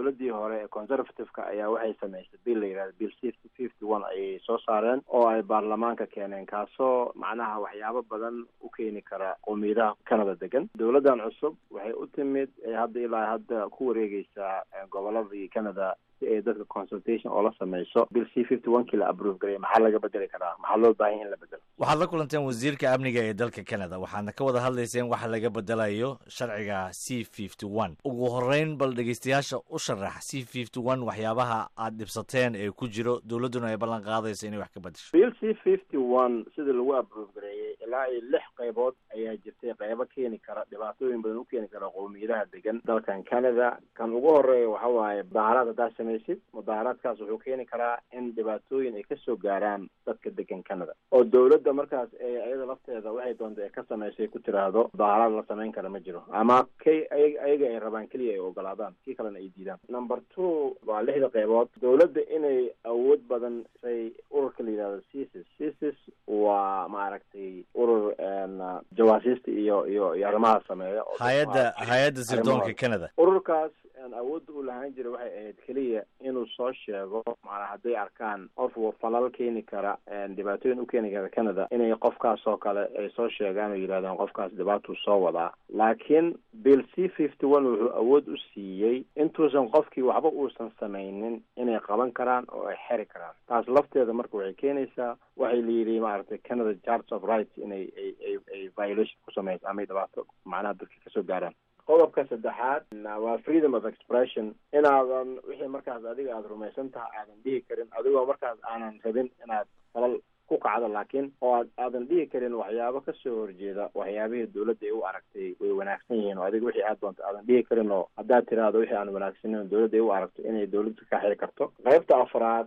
dowladdii hore ee conservative-ka ayaa waxay samaysay bill la yidhahda bill fifty fifty one ayay soo saareen oo ay baarlamaanka keeneen kaasoo macnaha waxyaabo badan u keeni kara qowmiyadaha canada degan dowladdan cusub waxay u timid ee hadda ilaa hadda ku wareegeysaa goboladii canada si ay dadka consultation oo la sameyso bill c fifty one kii la approve garay maxaa laga bedeli karaa maxaa loo baahanya in la bedelo waxaad la kulanteen wasiirka amniga ee dalka canada waxaadna ka wada hadlayseen waxa laga bedelayo sharciga c fifty one ugu horeyn bal dhegeystayaasha u sharax c fifty one waxyaabaha aad dhibsateen ee ku jiro dowladduna ay ballan qaadayso inay wax ka bedesho bill c fifty one sidii lagu approve gareeyey ilaa iyo lix qaybood ayaa jirtay qaybo keeni kara dhibaatooyin badan u keeni kara qowmiyadaha degan dalkan canada kan ugu horeeya waxa waaye mudaaharaad haddaad samaysid mudaaharaadkaas wuxuu keeni karaa in dhibaatooyin ay kasoo gaaraan dadka degan canada oo dowladda markaas ee iyada lafteeda waxay doonta ee ka samaysay ku tiraahdo mudaaharaad la samayn kara ma jiro ama kay ayaga ay rabaan keliya ay ogolaadaan kii kalena ay diidaan number two waa lixda qaybood dowladda inay awood badan say ururka la yidhahdo cisis cisis waa maaragtay urur jawaasiista iyo iyo iyo arrimaha sameeya hay-adda hay-adda sirdoonka canada ururkaas awoodda uu lahaan jiray waxay ahayd keliya inuu soo sheego maanaa hadday arkaan qof falal keeni kara dhibaatooyin u keeni kara canada inay qofkaas oo kale ay soo sheegaan oo yidhahdaan qofkaas dhibaatuu soo wadaa laakiin bill c fifty one wuxuu awood u siiyey intuusan qofkii waxba uusan samaynin inay qaban karaan oo ay xeri karaan taas lafteeda marka waxay keenaysaa waxay layidhi maaragtay canada charts of rights inay ay ay ay violation ku samayso ama dhibaato macnaha dadka kasoo gaaraan qodobka saddexaad waa freedom of expression inaadan wixii markaas adiga aada rumaysan tahay aadan dhihi karin adigoo markaas aanan rabin inaad falal ku kacdo laakiin oo aad aadan dhihi karin waxyaabo kasoo horjeeda waxyaabihii dowladda ay u aragtay way wanaagsan yihiin oo adiga wixii aad doonto aadan dhihi karin oo haddaad tiraahdo wixii aan wanaagsaneyn dowladda ay u aragto inay dowladda ka xiri karto qaybta afraad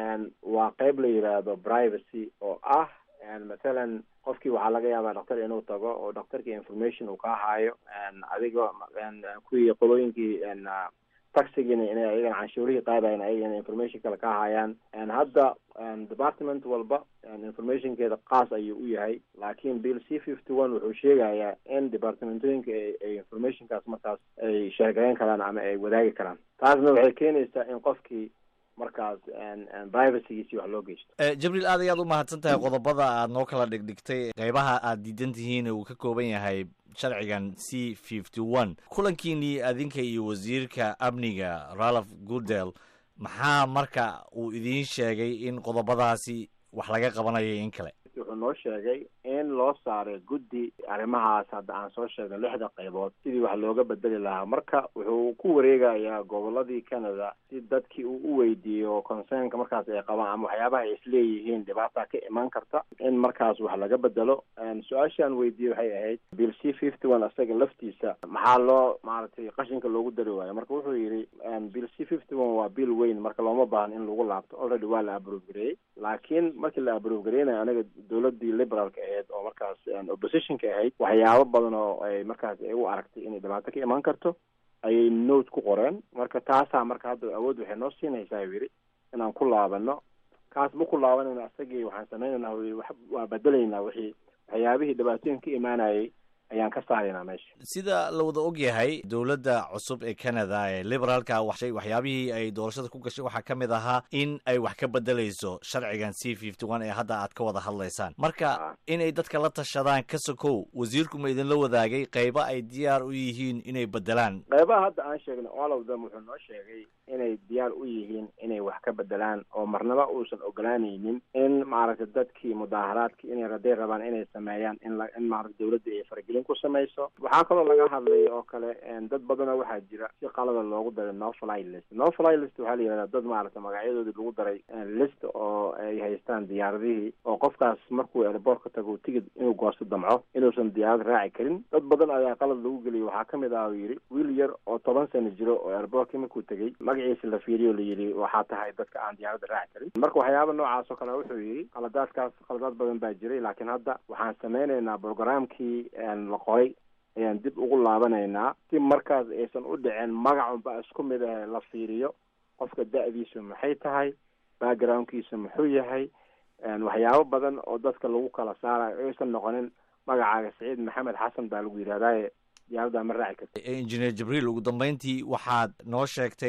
waa qayb la yidhaahdo privacy oo ah mathalan qofkii waxaa laga yaabaa dhaktar inuu tago oo dhaktarkii information uu ka haayo adiga kuwii qolooyinkii taxigiina inay ayagana canshuurihii qaadayan ayagana information kale ka haayaan hadda department walba informationkeeda qaas ayuu u yahay laakiin bill c fifty one wuxuu sheegayaa in departmentooyinka ay informationkaas markaas ay sheegayn karaan ama ay wadaagi karaan taasna waxay keenaysaa in qofkii markaas privacygiisii wax loo geysto jibriil aad ayaad u mahadsan tahay qodobada aad noo kala dhigdhigtay qeybaha aad diidan tihiin uu ka kooban yahay sharcigan c fifty one kulankiinii adinka iyo wasiirka amniga ralph goodel maxaa marka uu idiin sheegay in qodobadaasi wax laga qabanayo in kale wuxuu noo sheegay in loo saaray guddi arrimahaas hadda aan soo sheegay lixda qaybood sidii wax looga bedeli lahaa marka wuxuu ku wareegayaa goboladii canada si dadkii uu u weydiiyo concernka markaas ay qabaan ama waxyaabaha ay isleeyihiin dhibaata ka iman karta in markaas wax laga bedelo su-aashaan weydiiyey waxay ahayd bill c fifty one isaga laftiisa maxaa loo maaragtay qashinka loogu dari waayo marka wuxuu yidhi bill c fifty one waa bill weyn marka looma baahan in lagu laabto already waa la abrove gareeyey laakiin markii la abrove gareynayo aniga dowladii liberaalka ahayd oo markaas oppositionka ahayd waxyaabo badan oo ay markaas ay u aragtay inay dhibaato ka iman karto ayay note ku qoreen marka taasaa marka hadda awood waxay noo siinaysaa yidhi inaan ku laabano kaas ma ku laabanayna isagii waxaan sameynaynaa waa bedelaynaa wixii waxyaabihii dhibaatooyin ka imaanayay ayaan ka saaraynaa meesha sida la wada og yahay dowladda cusub ee canada ee liberaalka waxshay waxyaabihii ay doorashada ku gashay waxaa ka mid ahaa in ay wax ka bedelayso sharcigan c fifty one ee hadda aad ka wada hadlaysaan marka inay dadka la tashadaan ka sokow wasiirku ma idinla wadaagay qaybo ay diyaar u yihiin inay bedelaan qaybaha hadda aan sheegnay all of them wuxuu noo sheegay inay diyaar u yihiin inay wax ka bedelaan oo marnaba uusan ogolaanaynin in maaragtay dadkii mudaaharaadkii inay raday rabaan inay sameeyaan in la in maaragta dowladda ay faragelin ku samayso waxaa kaloo laga hadlay oo kale dad badanoo waxaa jira si qalada loogu daray no fly list no fly list waxaa la yidhahdaa dad maaragta magacyadoodii lagu daray list oo ay haystaan diyaaradihii oo qofkaas markuu airboort ka tago tigid inuu goosto damco inuusan diyaarad raaci karin dad badan ayaa qalad lagu geliyay waxaa kamid ah uu yidhi wiil yar oo toban sano jiro oo airboortkii markuu tegey magaciisa la fiiriyo la yidhi waxaa tahay dadka aan diyaaradda raaci karin marka waxyaaba noocaas oo kale wuxuu yidhi qaladaadkaas qaladaad badan baa jiray laakiin hadda waxaan sameynaynaa programkii la qoray ayaan dib ugu laabanaynaa si markaas aysan u dhicin magacunba isku mid ah la fiiriyo qofka da-diisu maxay tahay backgroundkiisu muxuu yahay waxyaabo badan oo dadka lagu kala saarayo aysan noqonin magacaaga saciid maxamed xasan baa lagu yidhahdaaye diyaaradda ma raaci karta injineer jibriil ugu dambeyntii waxaad noo sheegtay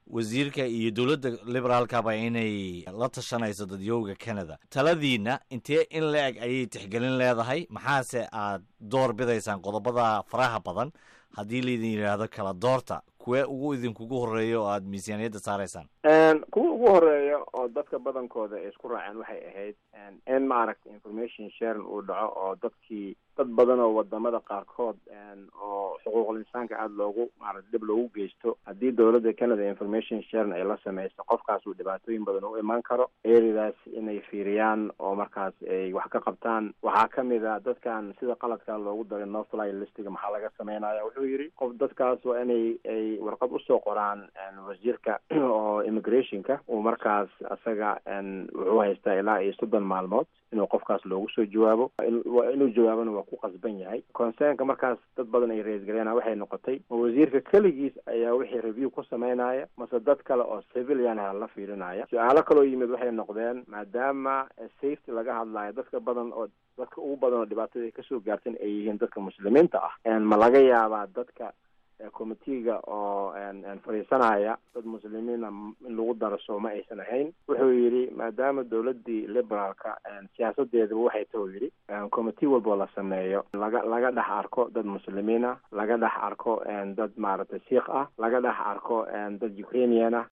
wasiirka iyo dowladda liberaalkaba inay la tashanayso dadyowga canada taladiina intee in la eg ayay tixgelin leedahay maxaase aad door bidaysaan qodobada faraha badan haddii laydin yidhaahdo kala doorta kuwee ugu idinkugu horeeya oo aada miisaaniyadda saaraysaan kuwa ugu horeeya oo dadka badankooda ay isku raaceen waxay ahayd in maaragta information sharing uu dhaco oo dadkii dad badan oo wadamada qaarkood oo xuquuqul insaanka aada loogu maarata dhib loogu geysto haddii dowladda canada information sharing ay la sameyso qofkaas uu dhibaatooyin badan u imaan karo eeridaas inay fiiriyaan oo markaas ay wax ka qabtaan waxaa kamid a dadkan sida qaladkaa loogu daray no fly listiga maxaa laga sameynaya wuxuu yidhi qof dadkaas waa inay ay warqad usoo qoraan wasiirka oo immigrationka uu markaas isaga wuxuu haystaa ilaa iyo soddon maalmood inuu qofkaas loogu soo jawaabo inuu jawaabona waa ku qasban yahay concernka markaas dad badan ay raisgareena waxay noqotay ma wasiirka keligiis ayaa wixii review ku sameynaya mase dad kale oo civilian ah la fiirinaya su-aalo kaloo yimid waxay noqdeen maadaama safety laga hadlayo dadka badan oo dadka ugu badan oo dhibaatada kasoo gaartan ay yihiin dadka muslimiinta ah ma laga yaabaa dadka committeega oo fadhiisanaya dad muslimiina in lagu daraso ma aysan ahayn wuxuu yidhi maadaama dowladii liberaalka siyaasadeedaba waxay tahu yidhi committee walboo la sameeyo laga laga dhex arko dad muslimiin ah laga dhex arko dad maaragtay siikh ah laga dhex arko dad ukrainian ah